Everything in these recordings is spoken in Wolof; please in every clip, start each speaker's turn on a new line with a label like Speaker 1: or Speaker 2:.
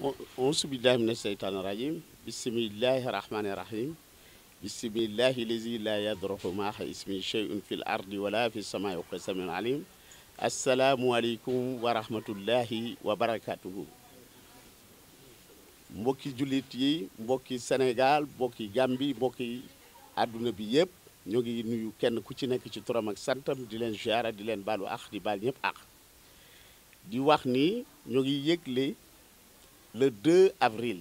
Speaker 1: auzu billahi mina seytaani rajim bismillahi rahmani rahim bismillahi lazi la yadruhu maaxa ismi sheyun fi l ardi wala fi samai wa samiun alim asalaamualeykum wa rahmatullahi wa barakatuhu mbokki jullit yi mbokki Sénégal mbokki Gambi mbokki àdduna bi yëpp ñu ngi nuyu kenn ku ci nekk ci turam ak santam di leen ziara di leen baalu ax di baal ñëpp ax di wax ni ñu ngi yëgle le 2 avril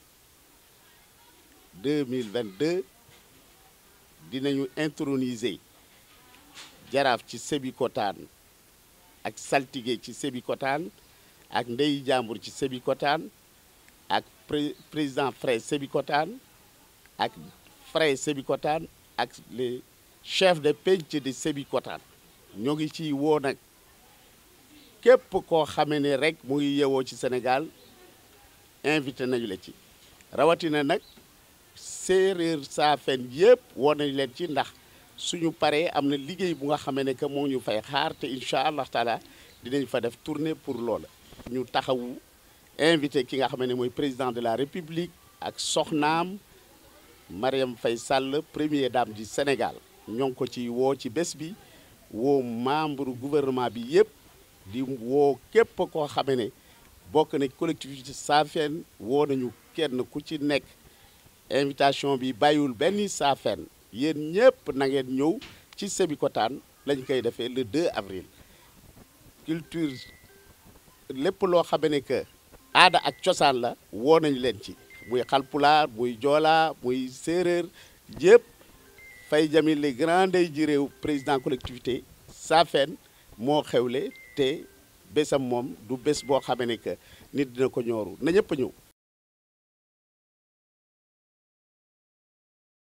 Speaker 1: 2022 dinañu introniser jaraaf ci Sébikotane ak saltige ci Sébikotane ak ndey jàmbur ci Sébikotane ak président Frey Sébikotane ak Frey Sébikotane ak les chefs de penc de Sébikotane ñoo ngi ciy woo nag képp koo xamee ne rek mu ngi yewoo ci Sénégal invité nañu la ci rawatina nag séeréer saafen yëpp woo nañu leen ci ndax suñu paree am na liggéey bu nga xamee ne que moo ñu fay xaar te incha allah taala dinañ fa def tournée pour loola. ñu taxawu invité ki nga xam ne mooy président de la république ak soxnaam Mariam Faye Sall première dame du Sénégal ñoo ngi ko ci woo ci bés bi woo membre gouvernement bi yëpp di woo képp koo xam ne bokk na collectivité saafeen woo nañu kenn ku ci nekk invitation bi bàyyiwul benn saafeen yéen ñëpp na ngeen ñëw ci Sébikotane lañ koy defee le 2 avril culture lépp loo xam ne que aada ak cosaan la woo nañu leen ci muy xalpulaar muy joolaa muy séeréer yëpp fay jamil les grands ndey ji réew président collectivité saafeen moo xewle te bésam moom du bés boo xamee ne que nit dina ko ñooru na ñëpp a ñëw